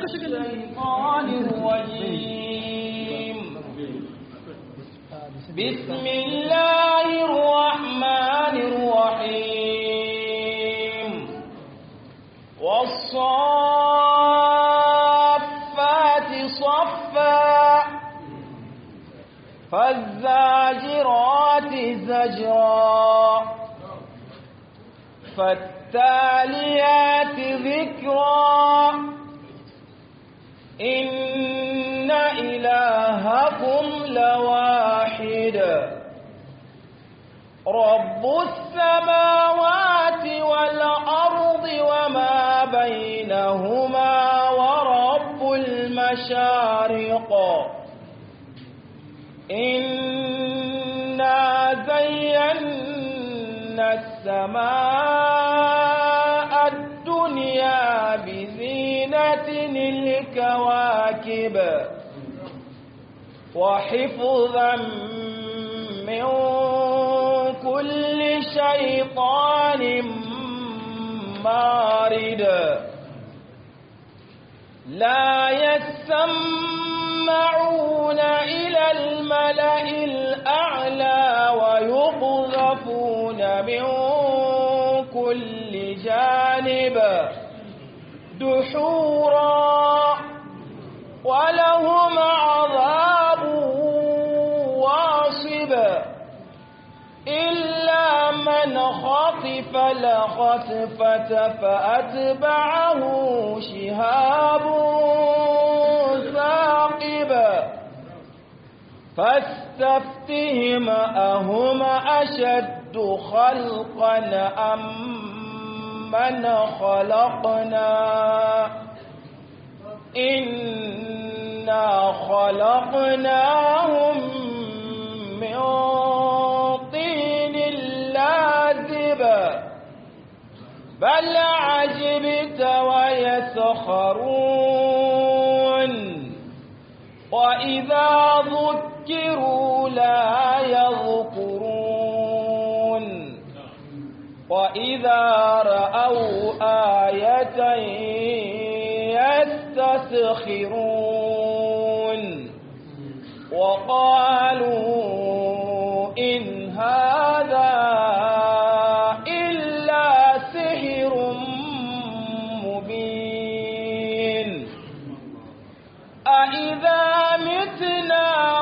الشيطان الرجيم بسم الله الرحمن الرحيم والصافات صفا فالزاجرات زجرا فالتاليات ذكرا إن إلهكم لواحد رب السماوات والأرض وما بينهما ورب المشارق إنا زينا السماء الدنيا بزينة الكواكب وحفظا من كل شيطان مارد لا يسمعون إلى الملأ الأعلى ويقذفون من كل جانب دحورا ولهم عذاب واصب إلا من خطف لخطفة فأتبعه شهاب ثاقب فاستفتهم أهم أشد خلقا أم من خلقنا إنا خلقناهم من طين لازب بل عجبت ويسخرون وإذا ذكروا لا يذكرون وإذا رأوا آية يستسخرون وقالوا إن هذا إلا سحر مبين أإذا متنا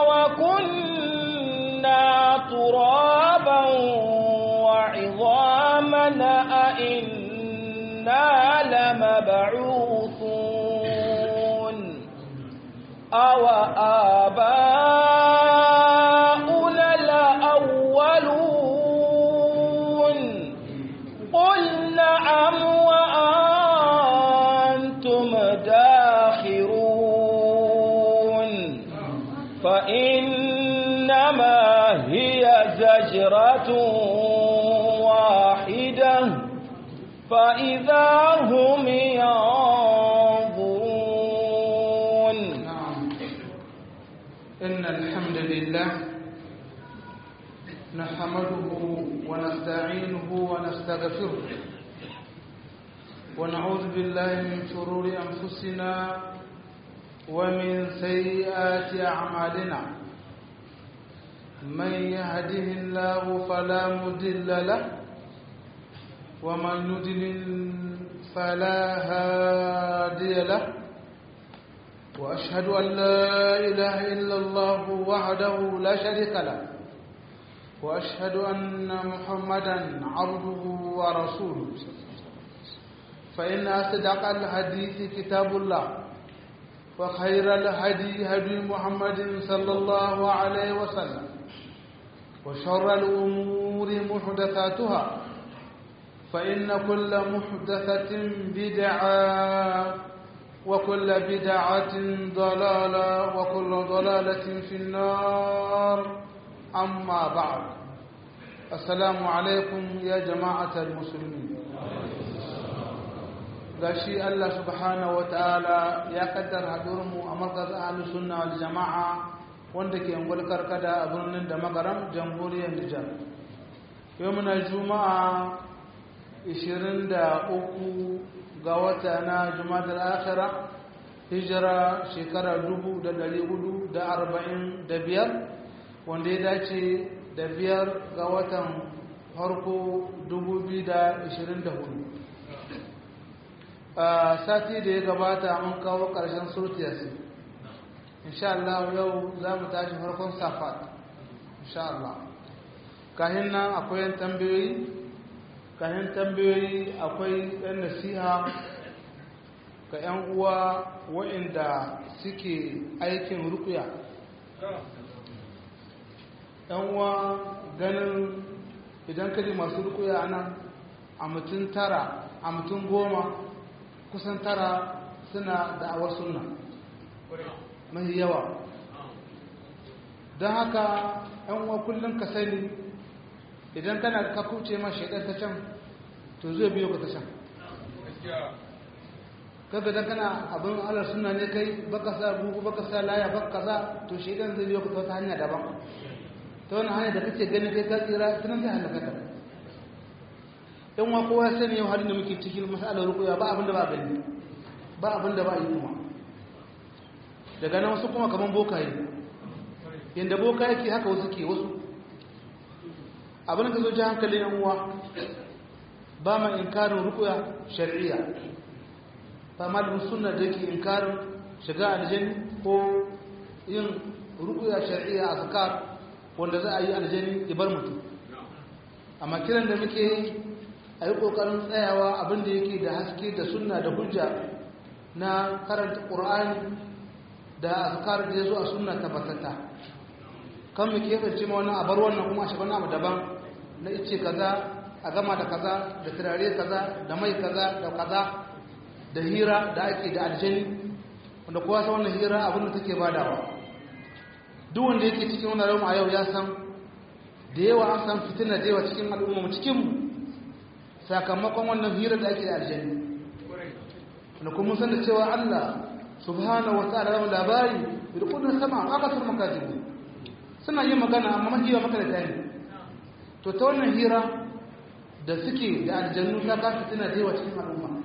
وكنا ترابا وعظاما أئنا لمبعوثون أو آباؤنا الأولون قل نعم وأنتم داخرون فإنما هي زجرة واحدة فإذا هم ينظرون إن الحمد لله نحمده ونستعينه ونستغفره ونعوذ بالله من شرور أنفسنا ومن سيئات أعمالنا من يهده الله فلا مضل له ومن يضلل فلا هادي له وأشهد أن لا إله إلا الله وحده لا شريك له وأشهد أن محمدا عبده ورسوله فإن أصدق الحديث كتاب الله وخير الهدي هدي محمد صلى الله عليه وسلم وشر الأمور محدثاتها فإن كل محدثة بدعة وكل بدعة ضلالة وكل ضلالة في النار أما بعد السلام عليكم يا جماعة المسلمين gashi Allah subhanahu ta'ala ya kaddara haɗurmu a markazin ahlus sunna wal jama'a wanda ke angul karkada a birnin da magaram jamhuriyar Nijar yau muna juma'a 23 ga wata na jumadar akhira hijira shekara dubu da dari hudu da arba'in da biyar wanda ya dace da biyar ga watan farko dubu biyu da ishirin da hudu a sati da ya gabata mun kawo ƙarshen surtiyarsu insha Allah yau za mu tashi farkon safat insha Allah kahin nan akwai yan tambayoyi kahin tambayoyi akwai yan nasiha ga yan uwa waɗanda suke aikin rukuya yan uwa ganin idan kaji masu rukuya nan a mutum tara a mutum goma kusan tara suna da'awar sunna mai yawa don haka yan uwa kullum ka sani idan kana ka kuce ma shaidar ta can to zai biyo ka ta can kaga dan kana abin alar suna ne kai baka sa bugu baka sa laya baka kaza to shaidan zai biyo ka ta wata hanya daban ta wani hanya da kake gani kai ka tsira tunan zai halaka ka yan wa kowa sani yau halin da muke cikin masalar rukuya ba abin da ba gani ba abin da ba yi kuma daga nan wasu kuma kaman bokaye yadda boka yake haka wasu ke wasu abin da zo ji hankalin yan uwa ba ma inkarin rukuya shari'a ba malamin sunna da yake inkarin shiga aljani ko yin rukuya shari'a a zakar wanda za a yi aljani ibar mutum amma kiran da muke yi a yi ƙoƙarin tsayawa abin da yake da haske da sunna da hujja na karanta ƙur'ani da azkar da ya zo a sunna tabbatata kan mu keɓance ma wannan abar wannan kuma a shaban abu daban na ice kaza a gama da kaza da turare kaza da mai kaza da kaza da hira da ake da aljani wanda kowa san wannan hira abin da take badawa duk wanda yake cikin wannan ramu a yau ya san da yawa an san fitina da yawa cikin al'umma mu cikin mu sakamakon wannan hira da ake da aljani wanda kuma san da cewa Allah subhanahu wa ta'ala ya labari da kudin sama aka san makajibu suna yin magana amma mahiya maka da tani to ta wannan hira da suke da aljannu ta kasu tana da yawa cikin al'umma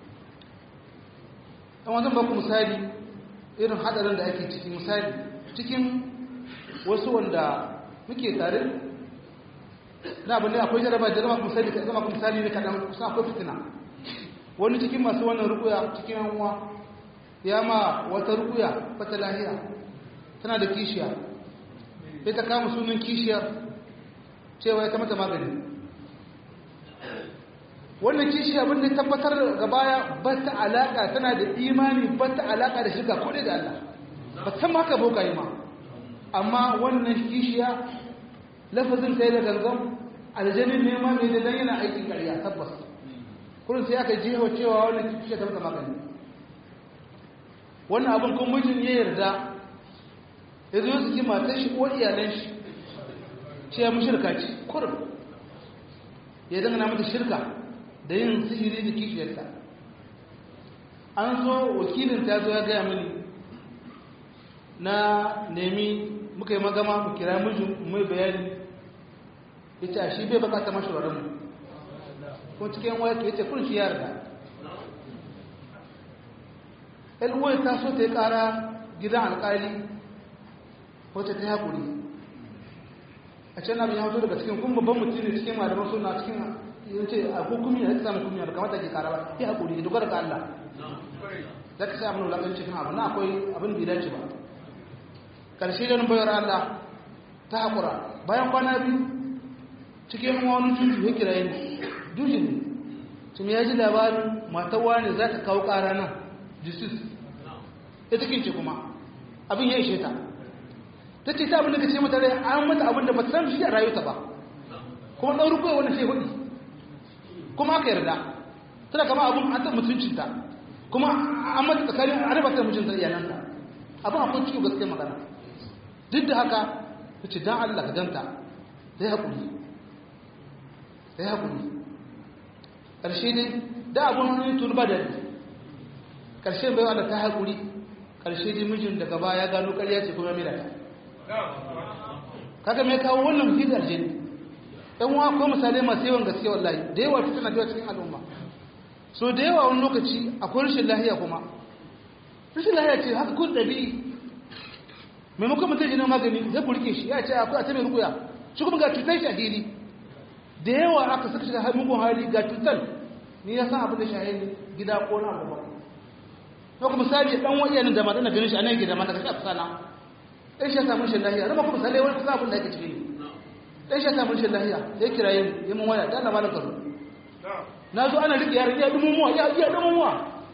dan wajen ba ku misali irin hadarin da ake cikin misali cikin wasu wanda muke tare na abin da akwai jaraba da zama ku misali ka zama ku misali ne kadan kusa akwai fitina wani cikin masu wannan rukuya cikin hanwa ya ma wata rukuya wata lahiya tana da kishiya sai ta kama sunan kishiyar cewa ya ta mata magani wannan kishiya abin da tabbatar ga baya ba ta alaka tana da imani ba ta alaka da shiga kodai da Allah ba ta maka boka yi ma amma wannan kishiya lafazin sai da gangan aljanin nema mai da dan yana aikin ƙarya tabbas kullum sai aka jiho cewa wannan kishiya ta mata magani wannan abin kun mijin ya yarda ya zo su kima ta shi ko iyalan shi ce ya mushirka ce kurin ya dangana mata shirka da yin sihiri da kishiyarta an zo wakilin ta zo ya gaya mini na nemi muka yi magama mu kira mijin mai bayani ya ce shi bai bakata mashi mu ko cikin waya ke ce kun shi yarda ɗan ta so ta yi ƙara gidan alƙali wacce ta haƙuri a can abin ya hoto daga cikin kuma babban mutum ne cikin malaman suna cikin yin ce a hukumi na samun hukumi da kamata ke ƙara ba ya haƙuri ya dogara ga Allah za ka sai abin wulaƙan cikin abu na akwai abin da ya dace ba ƙarshe da bayar Allah ta haƙura bayan kwana biyu cikin wani tutu ya kira yin dushin ne tun ya ji labarin matawa ne za ta kawo ƙara nan justice ya cikin ce kuma abin ya ishe ta ta ce ta abin da ka ce mata rai an mata abin da ba ta san shi a rayuta ba kuma ɗan rukuwa wani sai hudu kuma aka yarda tana kama abin an ta mutuncinta kuma an mata tsakanin a raba ta mutunta iyananta abin akwai ciwo gaske magana duk da haka ta ce don allah ka ganta ta yi haƙuri ta yi haƙuri ƙarshe dai da abin hannun tun ba da ƙarshe bai wanda ta haƙuri ƙarshe dai mijin daga baya ya gano ƙarya ce kuma mila ta kaga mai kawo wannan hidar jini ɗan wa ko misalai masu yawan gaske wallahi da yawa ta tana cikin al'umma so da yawa wani lokaci akwai rashin lahiya kuma rashin lahiya ce haka kun ɗabi'i maimakon mutum jinin magani zai burke shi ya ce akwai a ta mai rukuya shi kuma ga cutar shi a hili da yawa aka saka shiga mugun hali ga cutar ni ya san abin da shahe gida ko na abu ba na kuma misali dan wani yanin da mata na ganin shi a nan gida mata kashi a kusana ɗan shi ya samu shi lahiya rama kuma misali wani kusa abin da ake ciki ɗan shi ya samu shi lahiya ya kira yin yi mun waya da na malam karo na zo ana riƙe yaran iya dumumuwa ya iya dumumuwa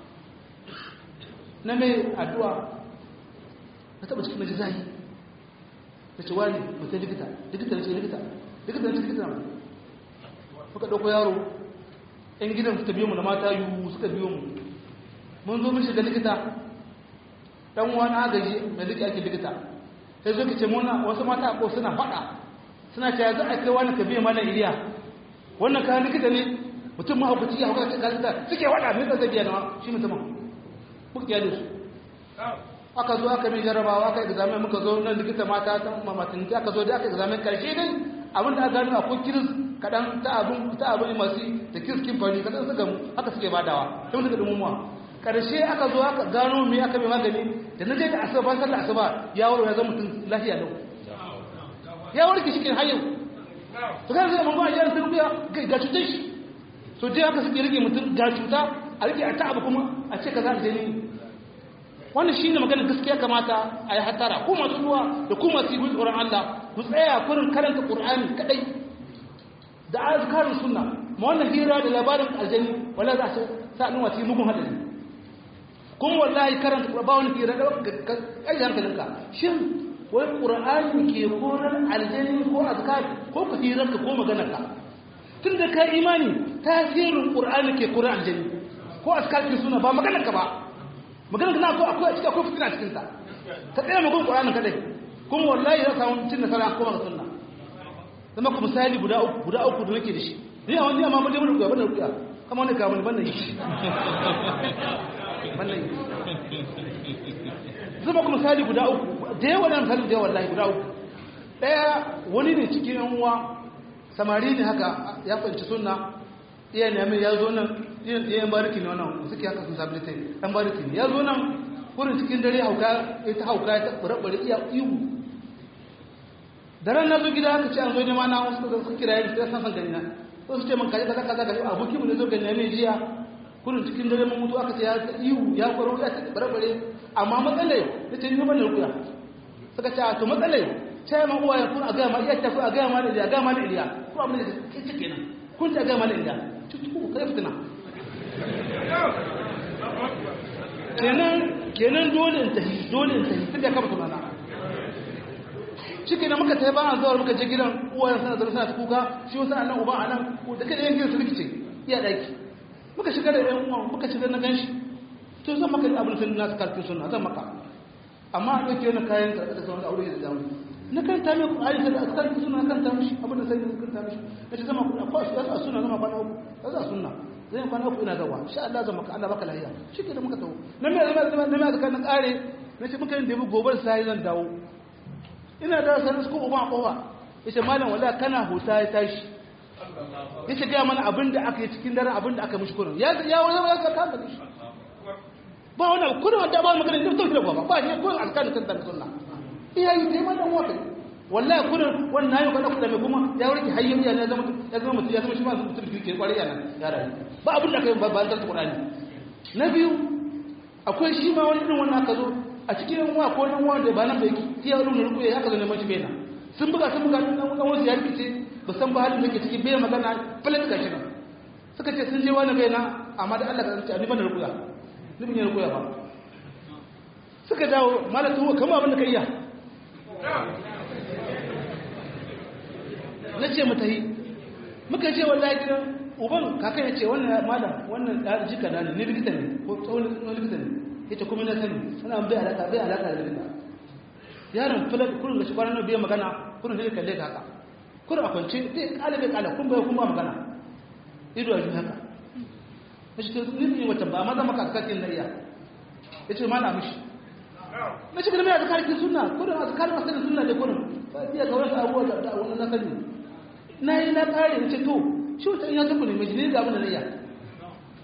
na mai addu'a na taɓa cikin maji zahi da ce wani mutum likita likita na ce likita likita na ce likita na muka ɗauko yaro ‘yan gidan suka biyo mu da mata yiwu suka biyo mu mun zo mishi da likita ɗan wani agaji mai likita ake likita sai zo ka ce muna wasu mata ko suna faɗa suna ce za a kai wani ka biya mana iliya wannan kayan likita ne mutum mahaukaci ya haukaci ka likita suke faɗa mai tsasa biya na shi mutumin muka kyale su aka zo aka mai jarabawa aka examen muka zo nan likita mata ta mamatin aka zo da aka examen karshe dai abinda aka gano akwai kiris kadan ta abin ta abin masu da kiriskin fari kadan suka mu haka suke badawa sai muka dumumuwa karshe aka zo aka gano me aka mai magani da naje da asuba ban sallar asuba ya wuro ya zama mutum lafiya lau ya warke shi kin hayyau to kan sai mun ba ya sun biya ga cutar shi so dai haka suke rike mutum ga cuta a rike a ta abu kuma a ce kaza da ni wannan shine maganar gaskiya kamata a yi hatara ko masu ruwa da kuma masu yi tsoron Allah ku tsaya kurin karanta Qur'ani kadai da azkarin sunna ma wannan hira da labarin aljani wala za su sa nuna cikin mugun hadari kuma wallahi karanta ba wani hira da kai hankalinka shin wai Qur'ani ke koran aljani ko azkar ko ku hirar ka ko maganar ka tunda ka imani tasirin Qur'ani ke koran aljani ko azkar ke suna ba maganar ka ba magana kana ko akwai a cikin akwai fitina cikin ta ta tsaya mu gun Qur'ani kadai kuma wallahi za samu cin nasara kuma ga sunna zama ku misali guda uku guda uku da nake da shi ni a wani amma mun je mun rubuta bana rubuta kama wani ka mun bana yi bana yi zama ku misali guda uku da yawa da misali da yawa wallahi guda uku daya wani ne cikin yan uwa samari ne haka ya fahimci sunna iya ne mai ya zo nan yan bariki ne wannan suke haka sun sabi tai yan bariki ne ya zo nan kurin cikin dare hauka ita hauka ta bare iya ihu da ran na zo gida aka ce an zo nema na wasu da suka kira yin sai san san gani na ko su ce man kaje kaza kaza kaje aboki mu ne zo gani ne jiya kurin cikin dare mun mutu aka ce ya ihu ya kwaro ya ta bare bare amma matsalai ya ce ni ban da ruya suka ce to matsalai sai ma uwaye kun a ga ma iya ta ku a ga ma da ya ga ma da iliya ko abin da ke kenan kun ta ga ma da iliya tutu kai fitina kenan kenan dole in tafi dole in tafi tunda ka mutu mana shike da muka tafi ba an zuwa muka je gidan uwayen sana da suna kuka shi wasu anan uba anan da kada yankin su rikice iya daki muka shiga da yan uwan muka shiga na ganshi to zan maka abin sun nasu karfi sunna zan maka amma a ɗauke wani kayan karɓar da sauran aure da zamu na kan ta mai ƙwari da askar suna kan ta mishi abin da sai ne kan ta mishi na ce zama akwai a suna zama kwana uku za a suna zai kwana uku ina zawa sha Allah zan maka Allah baka lafiya shi ke da muka tawo na mai zama zama na mai zaka na kare na ce muka yin da gobar sai zan dawo ina da sanin su ko uba kowa yace malam wallahi kana huta ya tashi yace ga mana abin da aka yi cikin daren abin da aka mishi kurin ya ya wani ya ka kama shi ba wani kurin wanda ba magana da tauhid ba ba shi kurin alkan kan da sunna iyayi dai wannan wata wallahi kurin wannan yau kada kuɗa mai kuma ya warke hayyar ya zama ya zama mutum ya zama shi ma mutum ke kwari yana ya rayu ba abin da kai ba ba ta Qur'ani na biyu akwai shi ma wani irin wannan aka zo a cikin yan uwa ko nan uwa da ba nan bai ki ya rubuta ruku ya haka zo neman shi bena sun buga sun buga dan dan wasu ya fice ba san ba halin da ke ciki bai magana falat gashi nan suka ce sun je wani bena amma da Allah ka tsaya ni ban da rukuya ni ban da rukuya ba suka dawo malatu kamar abin da kai ya na ce mu tahi muka ce wallahi gidan uban kakan ya ce wannan malam wannan da jika na ne ni likita ne ko tsawon likita ne yace kuma na sani suna bai alaka bai alaka da likita yaron fulan kullun da shi kwanan bai magana kullun sai kalle ka haka kullun a kwance bai kala bai kala kun bai kun ba magana ido a haka nace to ni ne wata ba amma zan maka akakin na iya yace ma na mishi na shi kalmar azkar ki sunna kullun azkar masalan sunna da kullun ba iya ga wasu abubuwa da wannan na sani na yi na kare na ce to shi wata ya tafi ne mai da abin da zai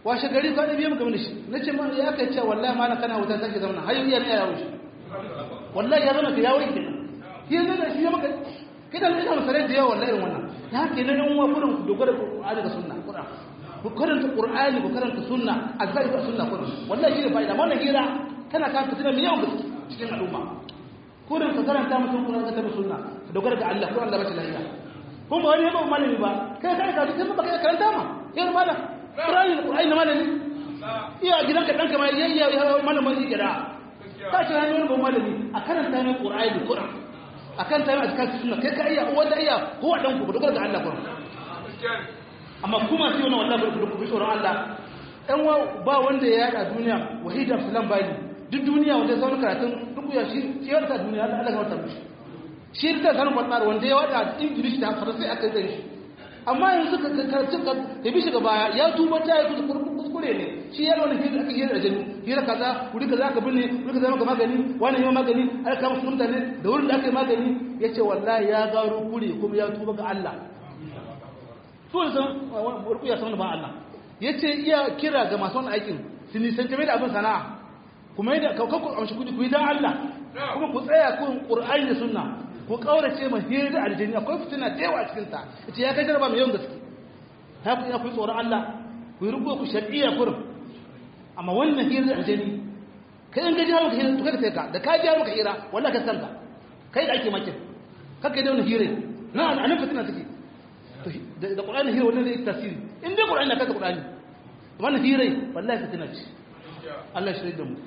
washe gari kwana biyu muka mini shi na ce ma ya kai ce wallahi ma na kana wuta take zama har yau yana yawo shi wallahi ya zama ka yawo ke shi ne da shi ya maka kidan ina misalai da yawa wallahi irin wannan ya ke nan yan uwa gurin ku dogara da Qur'ani da sunna Qur'an ku karanta Qur'ani ku karanta sunna azkari da sunna kullum wallahi shi ne fa'ida wannan hira kana ka fitina mai yawan gaske cikin al'umma kurin ka karanta mutum Qur'ani da sunna ka dogara ga Allah ko Allah ba shi lafiya kun ba wani ba malami ba kai kai ka kai ba kai karanta ma yar malam Qur'ani Qur'ani na malami iya gidanka danka ma yayya ya malamin shi gida ka ce wani ba malami a karanta ne Qur'ani da Qur'an akan ta a cikin sunna kai ka iya wanda iya ko wa dan ku dogara ga Allah Qur'an amma kuma sai wannan wallahi ku ku tsoron Allah dan wa ba wanda ya yada duniya wahida salam bani duk duniya wanda zauna karatun duk ya shi ciyar ta duniya Allah ya wata mishi shi da sanin wannan wanda ya wada English da Faransa aka yi shi amma yanzu ka karatu ka bi shi gaba ya tuba ta yi kuskure ne shi ya wani hira aka hira ajali hira kaza wuri kaza ka binne wuri kaza maka magani wani yi magani aka kama su mutane da wurin da aka yi magani ya ce wallahi ya gano kure kuma ya tuba ga Allah su ne san warku ya san ba Allah ya ce iya kira ga masu wani aikin su nisanci mai da abin sana'a kuma yadda kakku amshi kudi ku yi don Allah kuma ku tsaya kun ƙur'ani da sunna ku kaurace ma hira da aljini akwai fitina da yawa a cikin ta ita ya kai jaraba mai yawan gaske ta ku ina ku tsoron Allah ku yi rubo ku shar'iyya kurum amma wannan hira da aljini kai in gaji hawa ka hira to kai ka da ka ji hawa ka hira wallahi ka sanka kai da ake makin kake da wannan hira na anan fitina take to da Qur'ani hira wannan zai tasiri in dai Qur'ani na kaka Qur'ani wannan hira wallahi fitina ce Allah shi da mu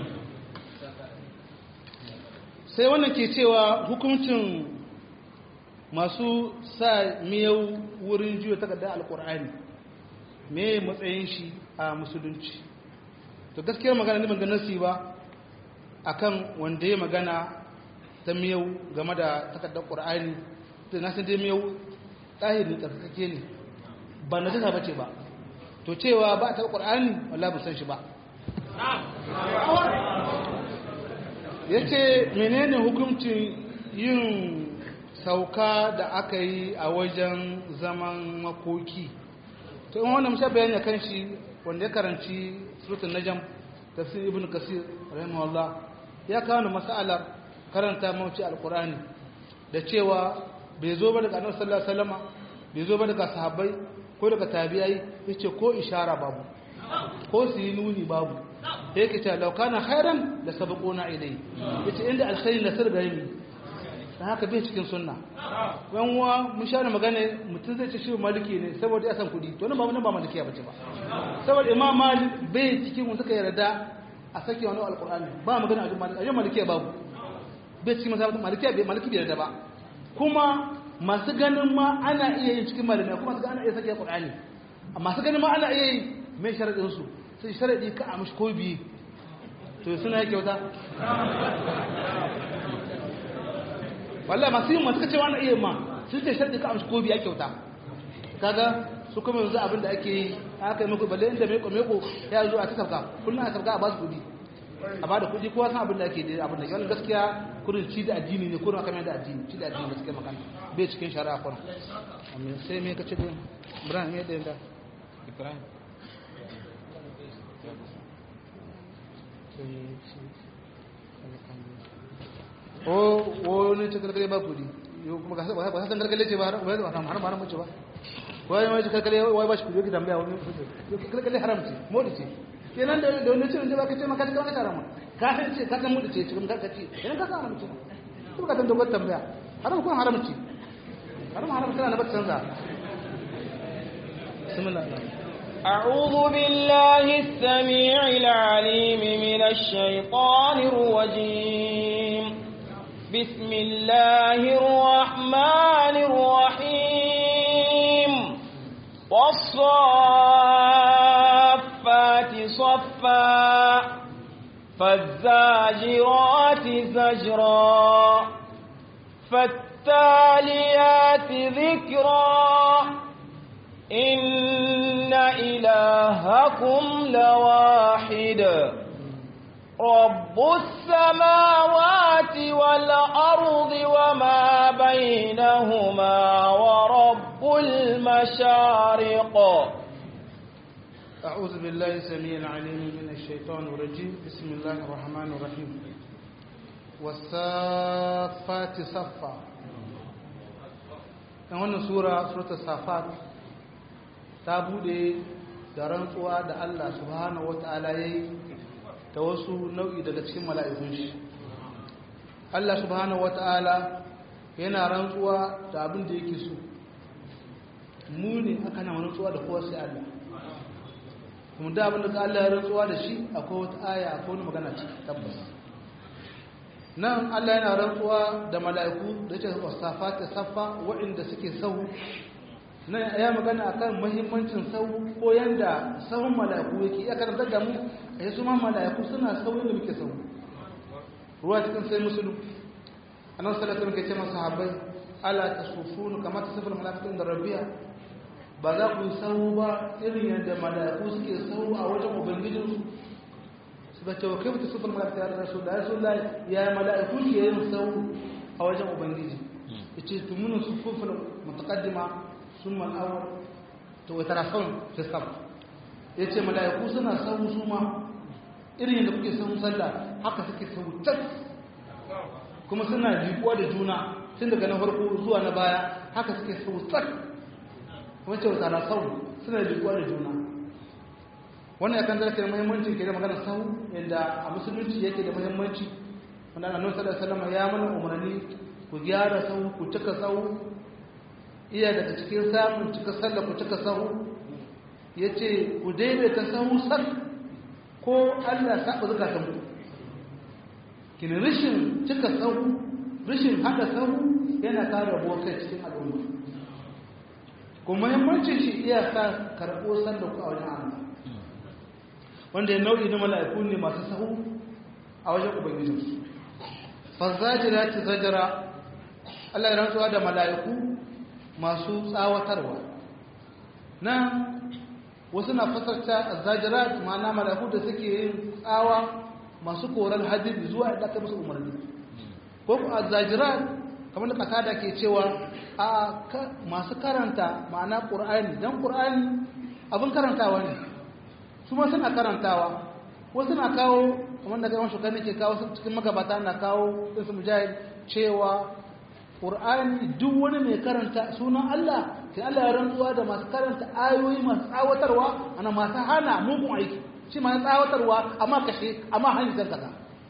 sai wannan ke cewa hukuncin masu sa miyau wurin juya takardar alkur'ani me matsayin shi a musulunci to gaskiyar magana ne ban ga nasi ba akan wanda ya magana ta miyau game da takardar qur'ani da na san dai miyau tsahiri tsarkake ne ba na jasa bace ba to cewa ba ta qur'ani wallahi ban san shi ba ya ce menene hukuncin yin sauka da aka yi a wajen zaman makoki to in wannan musha bayani kan shi wanda ya karanci surutun najam tafsir ibn kasir rahimahullah ya kawo masalar karanta mawuci alkurani da cewa bai zo ba daga annabi sallallahu alaihi wasallam bai zo ba daga sahabbai ko daga tabi'ai yace ko ishara babu ko su yi nuni babu da yake cewa laukana khairan da sabaquna ilai yace inda alkhairi na sirga yi dan haka bai cikin sunna yan uwa mun sha magana mutum zai ce shi maliki ne saboda ya san kudi to nan ba nan ba malikiya bace ba saboda imam malik bai cikin wanda suka yarda a sake wani alqur'ani ba magana a jin malikiya babu bai cikin masabar malikiya bai maliki bai yarda ba kuma masu ganin ma ana iya yin cikin malamai kuma su ga ana iya sake qur'ani masu ganin ma ana iya yi mai sharadin su sai sharadi ka a mashi ko biyu to suna yake wata wallah masu yin masu kacewa na iya ma sun ce sharadi ka a mashi ko biyu ake wuta kaga su kuma yanzu abinda ake yi aka yi muku balle inda meko meko ya zo a ta sabka kullum a sabka a ba su kudi a ba da kudi kowa san abinda ake da abinda yawan gaskiya kurin ci da addini ne kurin aka mai da addini ci da addini gaskiya makana bai cikin shari'a kurin sai me kace da ibrahim ya da ibrahim o wani ce karkare ba kudi yau kuma ga ba san karkare ce ba har ba haram haram haram ce ba wai wai karkare wai ba shi kudi yake tambaya wani karkare haram ce modi ce kenan da da wani ce da ba ka ce maka ka haram ka san ce ka san modi ce cikin karka ce kenan ka san haram ce ko ka tambaye tambaya haram ko haram ce haram haram kana na ba canza bismillah أعوذ بالله السميع العليم من الشيطان الرجيم بسم الله الرحمن الرحيم والصافات صفا فالزاجرات زجرا فالتاليات ذكرا إن إلهكم لواحد رب السماوات والأرض وما بينهما ورب المشارق أعوذ بالله السميع العليم من الشيطان الرجيم بسم الله الرحمن الرحيم والصافات صفا a wannan sura suratul safat ta bude da rantsuwa da Allah subhanahu wata'ala yayi ta wasu nau'i daga cikin mala'ikun shi Allah subhanahu wata'ala yana rantsuwa da abin da yake so mu ne aka na rantsuwa da kowa sai Allah kuma da abin da Allah ya rantsuwa da shi akwai wata aya akwai wani magana ciki tabbas nan Allah yana rantsuwa da mala'iku da ce wasafa ta saffa waɗanda suke sahu nan ya magana akan muhimmancin sahu ko yanda sahun mala'iku yake ya karanta da mu a yi su ma mala'iku suna sahu da muke sahu ruwa cikin sai musulun annan salatun ke ce masu habai ala ta sufunu kamar ta sufin mala'ikun da rabiya ba za ku yi sahu ba irin yadda mala'iku suke sahu a wajen ubangijinsu suka ce wa kai mutu sufin mala'ika da rasu da rasu da ya mala'iku ke yin sau a wajen ubangiji ya ce tumunin sufufin mutakaddima sun mal'awar ta wata rafon fisam ya ce mala'iku suna sau su ma irin yadda kuke sau sallah haka suke sau tas kuma suna jikuwa da juna tun daga na farko zuwa na baya haka suke sau tas kuma ce wata rafon suna jikuwa da juna wannan ya kan zarafin muhimmancin ke da magana sahu yadda a musulunci yake da muhimmanci wanda annabi sallallahu alaihi wasallam ya mana umarni ku gyara sahu ku cika sahu iya daga cikin samun cika sallah ku cika sahu yace ku daidaita sahu sak ko Allah ya saba zakatan ku kin rishin cika sahu rishin hada sahu yana kare kai cikin al'umma kuma muhimmancin shi iya sa karɓo sallah ku a wajen Allah wanda ya nau'i na mala'iku ne masu sahu a wajen ubangijinsu fazzajira ta zajara Allah ya rantsuwa da mala'iku masu tsawatarwa na wasu na fasarta zajira ma'ana mala'iku da suke yin tsawa masu korar hadin zuwa da aka musu umarni ko ku zajira kamar da kasada ke cewa a masu karanta ma'ana ƙur'ani don ƙur'ani abin karantawa ne su ma suna karantawa wasu na kawo kamar da gaiwan shugaba ke kawo cikin magabata na kawo ɗinsu mujahid cewa ƙur'ani duk wani mai karanta sunan Allah sai Allah ya rantsuwa da masu karanta ayoyi masu tsawatarwa ana masu hana mugun aiki shi masu tsawatarwa amma kashe amma hanyar kaza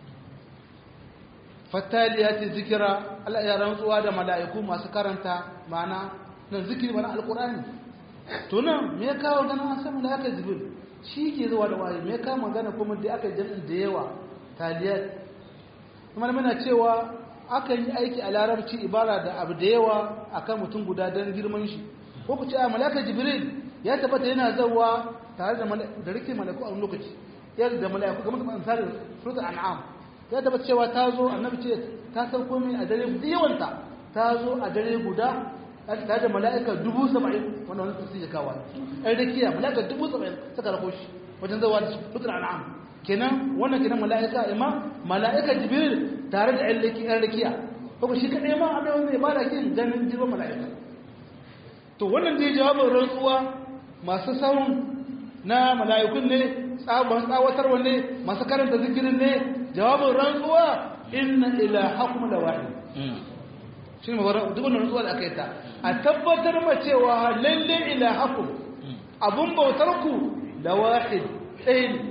fattaliyati zikira Allah ya rantsuwa da mala'iku masu karanta ma'ana nan zikiri mana alƙur'ani to nan me ya kawo ganin an san mala'ika jibril shi ke zuwa da waye me ka magana kuma da aka jami'in da yawa taliyat kuma muna cewa aka yi aiki a larabci ibara da abu da yawa akan mutum guda don girman shi ko ku ce a malaka jibril ya tabbata yana zawa tare da da rike malaku a wani lokaci yadda da malaku kamar kamar misalin suratul an'am ya tabbata cewa ta zo annabi ce ta sauko mai a dare yawanta ta zo a dare guda tare da mala'ika dubu saba'in wanda wani tafsir ya kawo ɗan rakiya mala'ika dubu saba'in suka rako shi wajen zawa da sutur an'am kenan wannan kenan mala'ika ima mala'ika jibril tare da ɗan rakiya kuma shi kaɗai ma abin wanda ya bada kin ganin jirgin mala'ika to wannan da ya jawabin rantsuwa masu sawun na mala'ikun ne tsabon tsawatarwa ne masu karanta zikirin ne jawabin rantsuwa inna ilahakum la wahid shi ne duk wannan rantsuwa da aka yi ta a tabbatar ma cewa lalle ilahakum abun bautar ku da wahid ɗaya ne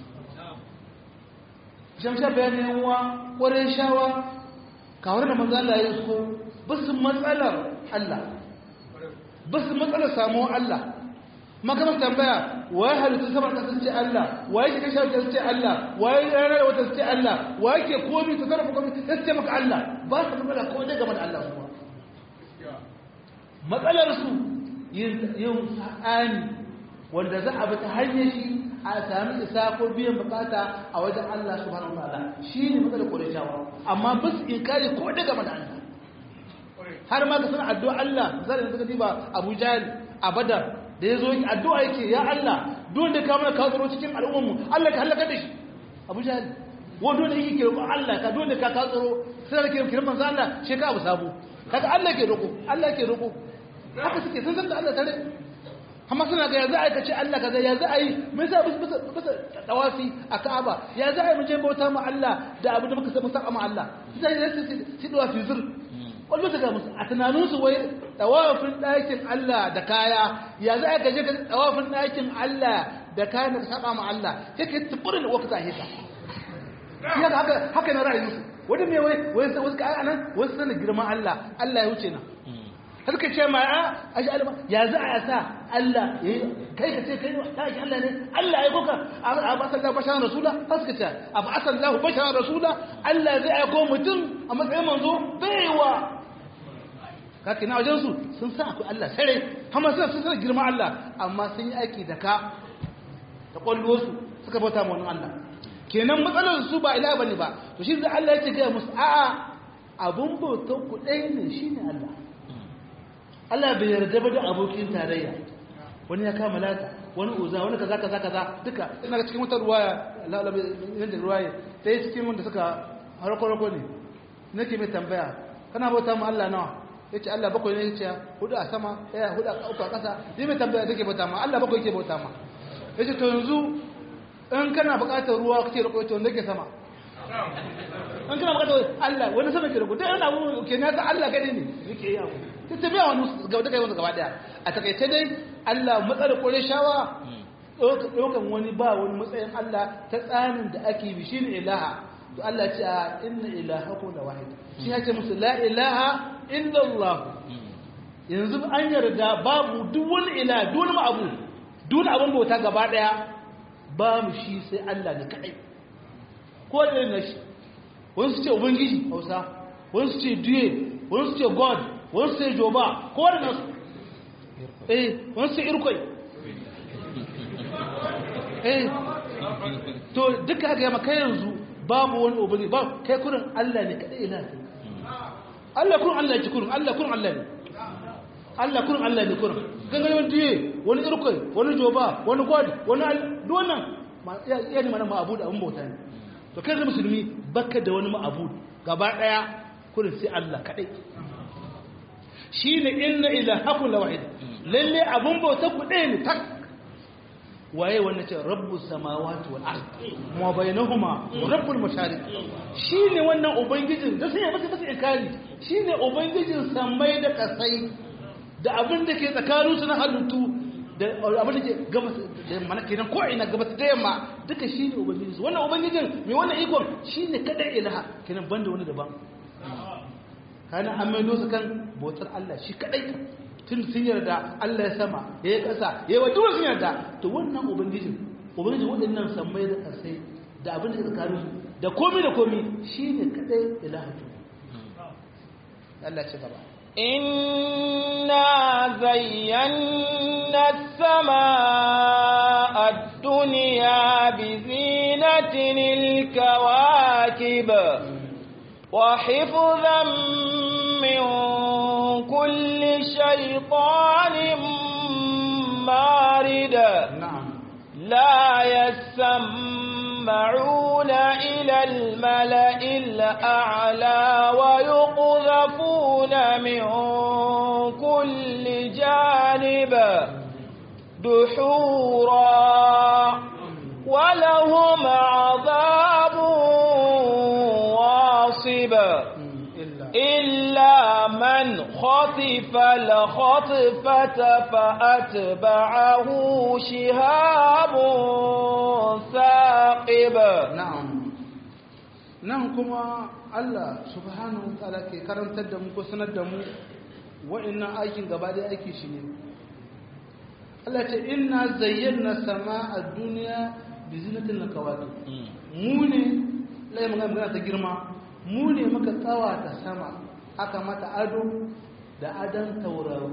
shamsha bayanin yawa ƙwarai shawa kawar da manzo Allah ya so basu matsalar Allah basu matsalar samuwar Allah makamar tambaya waye halittu sama kasar ce Allah waye ke kashe wata ce Allah waye rana da wata ce Allah waye ke komi ta sarrafa komi ta ce maka Allah ba su matsala ko dai game da Allah su matsalar su yin sa'ani wanda za a bi ta hanyar shi a sami isa ko biyan bukata a wajen Allah subhanahu wa ta'ala shine matsalar Qurayshawa amma bas inkari ko dai game da Allah har ma ka san addu'a Allah zai da suka diba Abu Jahl a Badar da ya zo addu'a yake ya Allah don da ka mana ka tsaro cikin al'ummarmu Allah ka halaka da shi Abu Jahl wanda da yake roƙo Allah ka don da ka ka tsaro sai da ke kiran manzo Allah shi ka abu sabo kaga Allah ke roƙo Allah ke roƙo haka suke sun san da Allah tare amma suna ga ya za a yi kace Allah kaza ya za a yi mai sa bisa bisa tawafi a Ka'aba ya za a yi mu je bauta ma Allah da abu da muka san musa ma Allah sai ya su su tawafi zur wani bisa ga musu a tunanin su wai tawafin ɗakin Allah da kaya ya za a yi kaje ka tawafin ɗakin Allah da kayan da saba ma Allah sai ka tukurin da wakata heka ya haka haka na ra'ayin su wani me wai wai sai wasu kai anan wasu sanin girman Allah Allah ya wuce na har ka ce ma a aji alama ya za a sa Allah ya kai ka ce kai ne ta aji Allah ne Allah ya kuka a ba sallahu basharan rasula har suka ce a ba sallahu basharan rasula Allah zai aiko mutum a matsayin manzo baiwa kake na wajen su sun san akwai Allah sare amma suna sun san girman Allah amma sun yi aiki da ka da kwallo su suka bauta ma wannan Allah kenan matsalar su ba ila bane ba to shi da Allah ya ce ga musu a'a abun bautan ku ɗaya ne shine Allah Allah bai yarda ba da abokin tarayya wani ya kama lata wani uza wani kaza kaza kaza duka ina ga cikin wata ruwaya Allah bai yanda ruwaya sai cikin wanda suka harko harko ne nake mai tambaya kana bauta mu Allah nawa yace Allah bakwai ne yace hudu a sama ɗaya hudu a uku a ƙasa ni mai tambaya take bauta ma Allah bakwai yake bauta ma yace to yanzu in kana buƙatar ruwa kake roƙo to wanda ke sama in kana buƙatar Allah wani sama ke roƙo dai ana abu ke na ga Allah gani ne yake yawo ta tafiya wani gaba da kai wani gaba daya a takaice dai Allah matsalar kore shawa ɗaukan wani ba wani matsayin Allah ta tsarin da ake bi shine ilaha to Allah ce a inna ilahakum la wahid shi ya ce musu la ilaha illa Allah yanzu an yarda babu duk wani ila duk wani abu duk wani abin bauta gaba daya ba mu shi sai Allah ne kadai ko da ne shi wani su ce ubangiji Hausa wani su ce duye wani su ce god wani su ce joba ko da nasu eh wani su ce irkoi eh to duka ga yamma kai yanzu babu wani ubangiji ba kai kurin Allah ne kadai ila Allah kurin Allah ne kurin Allah kurin Allah ne Allah kurin Allah ne kurin gangan wani duye wani irkoi wani joba wani god wani duk wannan ya ne mana ma'abudu abin bauta ne to kai da musulmi baka da wani ma'abudu gaba daya kurin sai Allah kadai shine inna ilahakum lawahid lalle abun bauta ku ɗaya ne tak waye wannan ce rabbus samawati wal ard ma bainahuma rabbul mashariq shine wannan ubangijin da sai ya masa masa inkari shine ubangijin samai da kasai da abin da ke tsakanin su na halittu da abin da ke gabas da mana kenan ko ina gabas da yamma duka shine ubangijin su wannan ubangijin mai wannan ikon shine kada ilaha kenan banda wani daban kana an maido su kan bautar Allah shi kadai tun sun yarda Allah ya sama ya yi ƙasa ya yi wajen sun yarda to wannan ubangijin ubangijin waɗannan sammai da ƙasai da abin da tsakanin su da komi da komi shi ne kaɗai ilahatu Allah ce gaba إنا زينا السماء الدنيا بزينة الكواكب وحفظا من كل شيطان مارد نعم لا يسمعون إلى الملأ الأعلى ويقذفون من كل جانب دحورا ولهم عذاب واصب إلا إلا من خطف الخطفة فأتبعه شهاب ثاقب na'am nan kuma Allah subhanahu wa ta'ala ke karantar da mu ko sanar da mu wa'annan aikin gaba da aiki shi ne Allah ce inna zayyana sama'a duniya bi zinatil kawakib mu ne lai magana ta girma mu ne muka tsawata sama aka mata ado da adan tauraro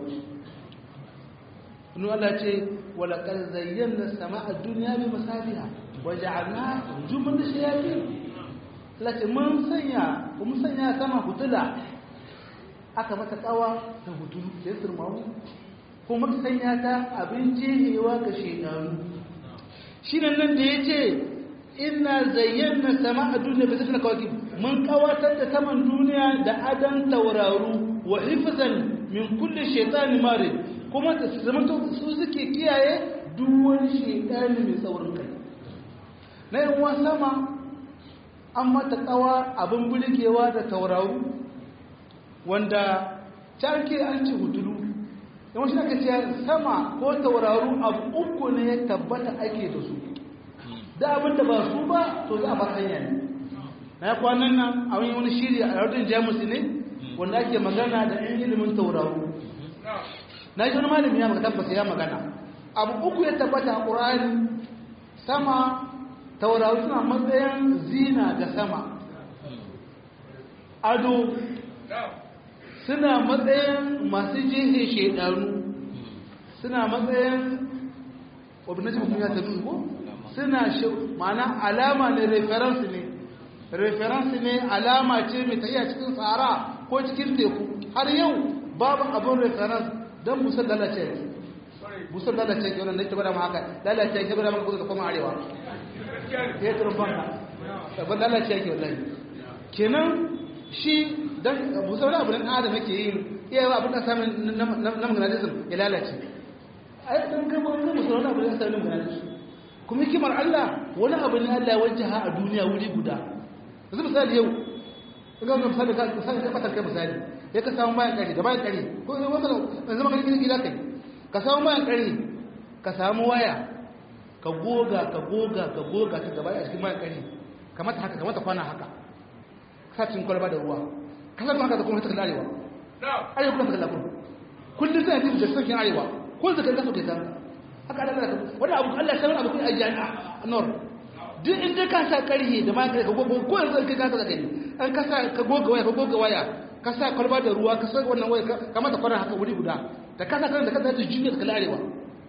Inu Allah ce wala kar zayyana sama'a duniya bi masabiha wa ja'alna rujuman shayatin Allah ce mun sanya mun sanya sama hutula aka mata kawa ta hutulu sai surmamu kuma muka sanya ta abin jihewa ga shekaru shi nan da ya ce ina zayyana sama a duniya bisa na kawaki mun kawatar da saman duniya da adan tauraru wa hifzan min kulle shaitani mare kuma da su zama su suke kiyaye duk wani shedani mai tsaurin kai na yin wa sama an mata tsawa abin bulgewa da tauraru wanda carke an ce hudulu yawan shi aka ce sama ko tauraru abu uku ne ya tabbata ake da su da abin da ba su ba to za a bar hanya ne na kwanan nan a wani wani shiri a yardin jamus ne wanda ake magana da yan ilimin tauraru na yi wani malami ya tabbata ya magana abu uku ya tabbata a ƙur'ani sama tauraru suna matsayin zina ga sama ado suna matsayin masu jihe shedanu suna matsayin wabinaci mutum ya tabi ko suna mana alama ne reference ne reference ne alama ce mai tafiya cikin tsara ko cikin teku har yau babu abin reference don busar lalace busar lalace ke wannan da ke bada ma haka lalace ke bada maka kusa da kuma arewa ya yi turban ka ban lalace ke wallahi kenan shi dan busar wani abu nan adam yake yin iya yi abin da samun na maganatism ya lalace ai dan gaba wani busar wani abu da samun na maganatism kuma hikimar Allah wani abu ne Allah ya wajaha a duniya wuri guda yanzu misali yau ga wani misali ka misali ka fatar kai misali ya ka samu bayan kare da bayan kare ko yanzu wata yanzu maka gidi gida kai ka samu bayan kare ka samu waya ka goga ka goga ka goga ta gaba a cikin bayan kare kamata haka kamata kwana haka sacin kwalba da ruwa kasar haka da kuma ta arewa arewa kuma ta kallakun kullum sai a da sarkin arewa ko zaka kaso kai samu haka Allah ya wani abu Allah ya sanar abu kai a jami'a nor duk inda ka sa karhe da ma ka gogo ko yanzu kai ka sa kai an ka sa ka goga waya ka goga waya ka sa kwalba da ruwa ka sa wannan waya ka mata kwana haka wuri guda da ka sa da ka sa jinya da kalarewa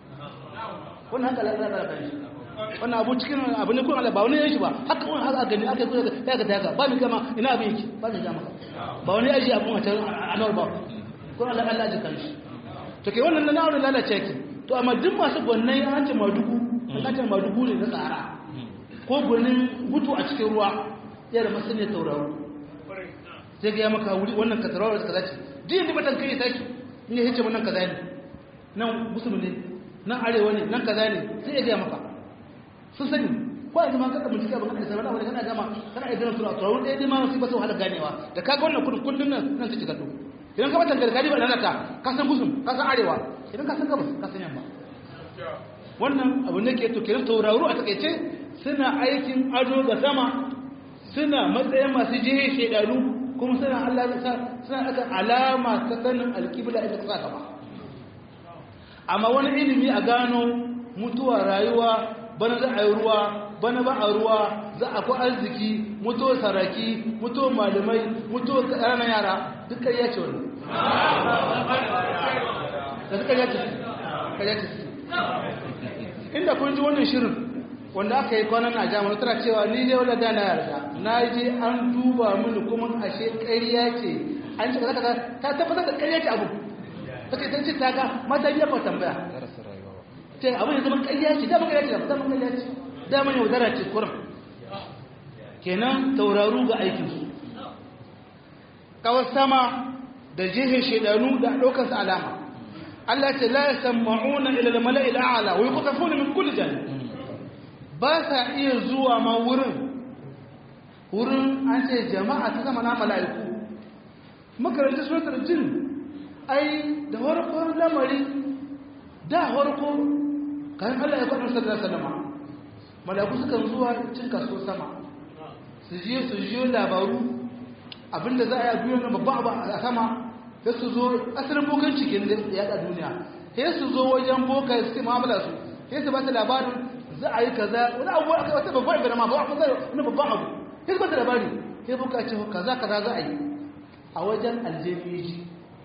wannan haka Allah ya kai wannan abu cikin abu ne kun Allah ba wani yanki ba haka wani haka gani aka yi ya ga daga ba mi gama ina abin yake ba ni gama ba wani aji abun a can anawar ba kun Allah Allah ji kanshi to ke wannan na naurin lalace ki to amma duk masu gwannan an ce madugu an ce madugu ne na tsara ko gwanin gutu a cikin ruwa ya da masu ne tauraro sai ga ya maka wuri wannan ka tauraro kaza ce duk yadda batan kai sai ne yace wannan kaza ne nan musulmi ne nan arewa ne nan kaza ne sai ya ga maka sun sani ko yanzu ma kaka bincike abin da sai wani kana gama kana idan suna tauraro ɗaya dai ma sai ba su wahala ganewa da kaga wannan kudin kullun nan nan take gado idan ka batan gargadi ba nan ka ka san gusum ka san arewa idan ka san gabas ka san yamma wannan abu ne ke to kiran tauraro a takeice suna aikin ado ga sama suna matsayin masu jihe shedanu kuma suna Allah ya sa suna aka alama ta sanin alqibla ita ka saka ba amma wani ilimi a gano mutuwa rayuwa bana za a yi ruwa bana ba a ruwa za a ku arziki mutuwar saraki mutuwar malamai mutuwar ƙananan yara duk ƙarya ce wani da suka yace ƙarya ce inda kun ji wannan shirin wanda aka yi kwanan na jami'a tana cewa ni ne wadda da na yarda na je an duba mini kuma ashe ƙarya ce an ce kaza ta tabbatar da ƙarya ce abu ta ce ta ce ta ga mata biya ba tambaya ce abin ya zama ƙarya ce dama ƙarya ce dama ƙarya ce dama yaudara ce kurin kenan tauraru ga aikinsu kawar sama da jihin shaidanu da ɗaukarsa alama Allah ce la yasamma'una ila al-mala'i al-a'la wa yuqtafuna min kulli janib ba sa iya zuwa ma wurin wurin an ce jama'a ta zama na mala'iku makarantar suratul jin ai da farkon lamari da farko kan Allah ya faɗa sallallahu alaihi wasallam mala'iku sukan zuwa cin kaso sama su je su jiyo labaru abinda za a yi a duniya na babban abu a sama sai su zo asalin bokan cikin da ya da duniya sai su zo wajen boka su ce mu'amala su sai su ba ta labarin za a yi kaza wani abu aka wata babban ibada ma ba wani wani babban abu sai su ba ta labari sai boka ce kaza kaza za a yi a wajen aljefiji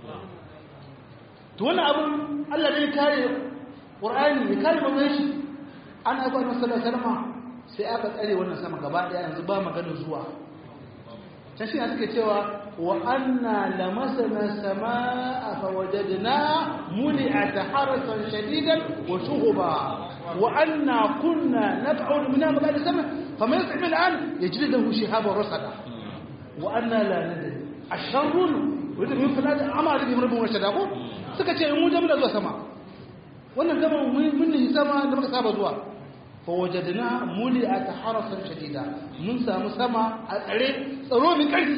to wannan abun Allah ne kare Qur'ani ya kare manzon shi an aika annabi sallallahu alaihi wasallam sai aka tsare wannan sama gaba daya yanzu ba magana zuwa can shi suke cewa wa anna lamasana samaa fa wajadna muli'at harasan shadidan wa shuhuba wa anna kunna nab'ud minha maqad sama faman yasmi al'an yajid lahu shihaban rasada wa anna la nadri asharrun wanda mun fada da amara bi mun shada ko suka ce mu da muna zuwa sama wannan gama mun ne sama da muka saba zuwa fa wajadna muli'at harasan shadida mun samu sama a tsare tsaro min karfi